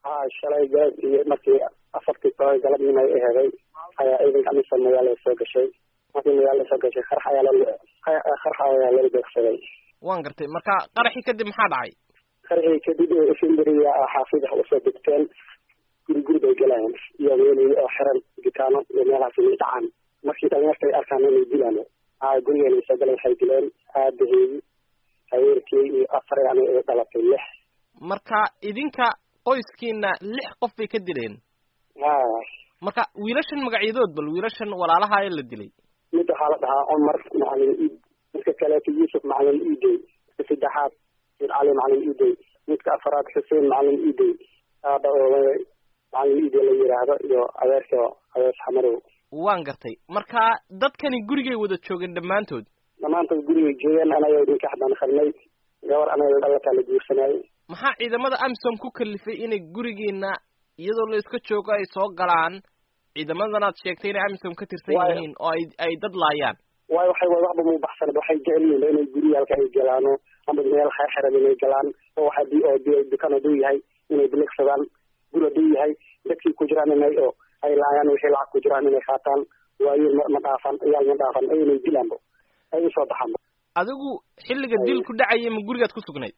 ha shalay galab iyo markii afartii toban galabnimo ay aheeday ayaa ciidanka amisom magaalada soo gashay markii magaalada soo gashay qarax ayaa la qarax ayaa laga beegsaday waan gartay marka qaraxii kadib maxaa dhacay qaraxii kadib efinderiya xaafida usoo degteen guri guri bay galayaan iyo meel oo xiran gitaano iyo meelahaas inay dhacaan markii dhalinyarta ay arkaan inay dilaan a gurigeena soo galeen waxay dileen aabaheedi haweerkey iyo afar yani ay dhalatay lix marka idinka qoyskiina lix qof bay ka dileen ha marka wiilashan magacyadood bal wiilashan walaalaha ee la dilay mid waxaa la dhahaa cumar macalin iid midka kaleeto yuusuf macalin iidey midka saddexaad mid cali macalin iidey midka afaraad xuseen macalin iidey aaba oo macalin iidey la yiraahdo iyo adeerka adeers xamarow waan gartay marka dadkani gurigay wada joogeen dhammaantood dhammaantood gurigay joogeen anaga idinka xadaan qarnay gabar anaga dhalataa la guursanayay maxaa ciidamada amisom ku kalifay inay gurigiina iyadoo la iska joogo ay soo galaan ciidamadan aad sheegtay inay amisom ka tirsan yihiin oo ay ay dad laayaan waayo waxay waxba mu baxsan waxay jecel yihiin inay guriyaalka ay galaano ama meel xeexeran inay galaan oo waxa di oo dukan haduu yahay inay biligsadaan guri haduu yahay dadkii ku jiraan inay oo ay laayaan wixii lacag ku jiraan inay qaataan waayo ma dhaafan iyaal ma dhaafan inay dilaanbo ay usoo baxaanbo adigu xilliga dilku dhacaya ma gurigaad ku sugnayd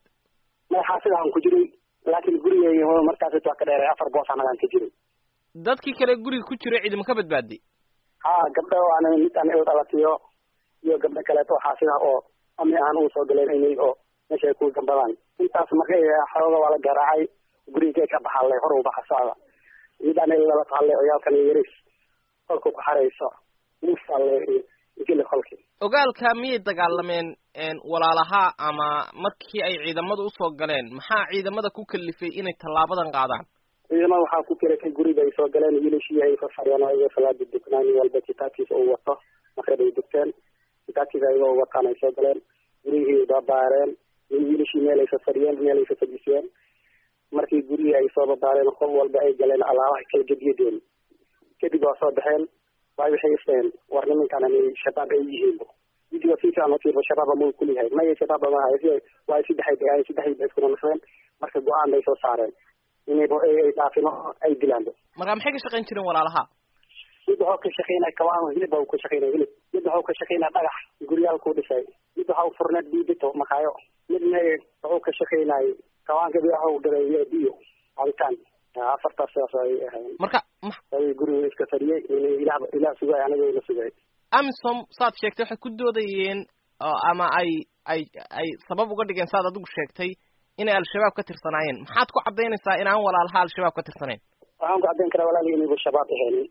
maxaa aan ku jiray laakiin gurigey markaas waa ka dheeray afar boos anagaan ka jiray dadkii kale guriga ku jiray ciidama ka badbaaday ha gabdho aan mid aan u dhalatiyo iyo gabdho kaleeto xaasida oo ami ahaan uu soo galeen inay oo meesha ay ku gambadaan intaas markay xooga waa la garaacay gurigay ka baxalle hor u baxa socda mid aan lala tahalle ciyaalkan yaris kolka ku xarayso musalle geli kolki ogaalka miyay dagaalameen walaalaha ama markii ay ciidamada usoo galeen maxaa ciidamada ku kalifay inay tallaabadan qaadaan ciidamada waxaa ku kiratay guriga ay soo galeen wiilashii ay fafadhiyeen oo iyago salaada duknaan nin walba kitaabkiisa uu wato maqrib ay dugteen kitaabkiisa ayagoo wataan ay soo galeen gurihii babaareen wiilashii meel ay fafadhiyeen meel ay fafadhisiyeen markii gurihii ay soo babaareen qof walba ay galeen alaabaha kala gediyadeen kadib waa soo baxeen waayo waxay isdhaheen war nimankan inay shabaab ay yihiinbo vidiga si fiican utiibo shabaaba mau kuliyahay maya shabaaba maaha waayo saddexay degaan saddexdii ba iskuna naqdeen marka go-aan bay soo saareen inayba ay dhaafino ay dilaanbo marka maxay ka shaqayn jireen walaalaha mid waxuu ka shaqaynaya kawaan hilib baa ka shaqaynaya hilib mid waxuu ka shaqaynaya dhagax guryaalkuu dhisay mid waxau furneed biibito makaayo midna wuxuu ka shaqaynayay kawaanka waxuu gaday biyo cabitaan afartaas sidaas ay ahayn marka guriga iska fadhiyay ilah ilah sugay aniga la sugay amisom saad sheegtay waxay ku doodayeen ama ay ay ay sabab uga dhigeen saad adigu sheegtay inay al-shabaab ka tirsanaayeen maxaad ku caddaynaysaa inaan walaalaha al-shabaab ka tirsanayn waxaan ku caddayn karaa walaalihi inayba shabaab ahaynin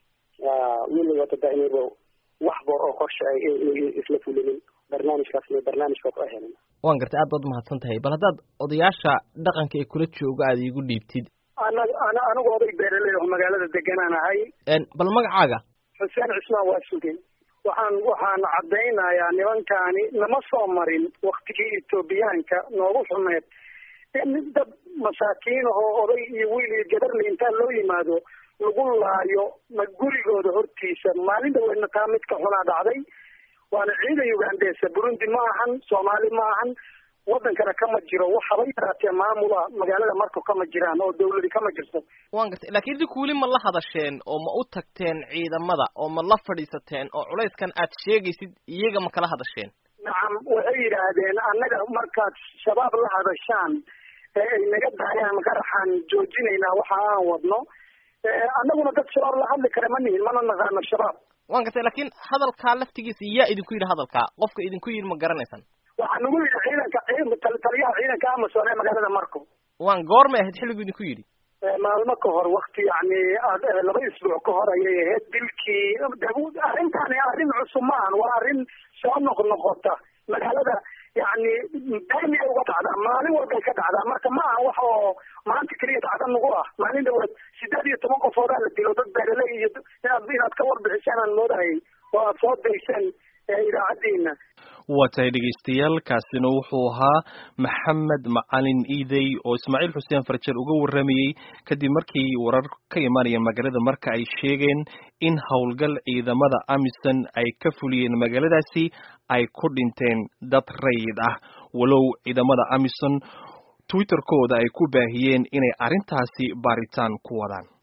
weliba tada inayba waxba oo qorsha ay isla fulinin barnaamijkaasna barnaamijka ku ahaynin waan gartay aad baad umahadsan tahay bal haddaad odayaasha dhaqanka ee kula jooga aada iigu dhiibtid ana ana anigu oday beeraley oo magaalada deganaan ahay bal magacaaga xuseen cismaan waa sugay waxaan waxaan caddaynayaa nimankaani nama soo marin waktigii etoobiyaanka noogu xumeed in dad masaakiin ahoo oday iyo wiil iyo gabarle intaa loo yimaado lagu laayo ma gurigooda hortiisa maalin dhaweedna taa midka xunaa dhacday waana ciidan ugandesa burundi ma ahan soomaali ma ahan wadankana kama jiro waxaba yaraatee maamula magaalada marka kama jiraan oo dawladi kama jirto waan gartay laakiin idinku weli ma la hadasheen oo ma u tagteen ciidamada oo ma la fadhiisateen oo culayskan aad sheegaysid iyaga ma kala hadasheen nacam waxay yidhaahdeen annaga markaad shabaab la hadashaan ee ay naga daayaan qaraxaan joojinaynaa waxa aan wadno annaguna dad shabaab la hadli kara ma nihin mana naqaano shabaab waan gartay laakiin hadalkaa laftigiisa yaa idinku yidhi hadalkaa qofka idinku yidhi ma garanaysan waxaa nagu yidhi ciidanka taliyaha ciidanka amazon ee magaalada marco waan goormay ahayd xilligu idinku yidhi maalmo ka hor wakti yani laba isbuuc ka hor ayay ahayd dilkii arrintaani arrin cusub ma ahan waa arrin soo noqnoqota magaalada yani daamiya uga dhacdaa maalin walbay ka dhacdaa marka ma aha wax oo maanta keliya dhacda nagu ah maalin dhawaad sideed iyo toban qofoodaa la dilo dad beeraley iyo inaad inaad ka warbixisaan aan moodahayay oo aad soo dayseen idaacaddiina waa tahay dhegaystayaal kaasina wuxuu ahaa maxamed macalin iidey oo ismaaciil xuseen farjer uga warramayey kadib markii warar ka imaanaya magaalada marka ay sheegeen in howlgal ciidamada amisom ay ka fuliyeen magaaladaasi ay ku dhinteen dad rayid ah walow ciidamada amisom twitterkooda ay ku baahiyeen inay arrintaasi baaritaan ku wadaan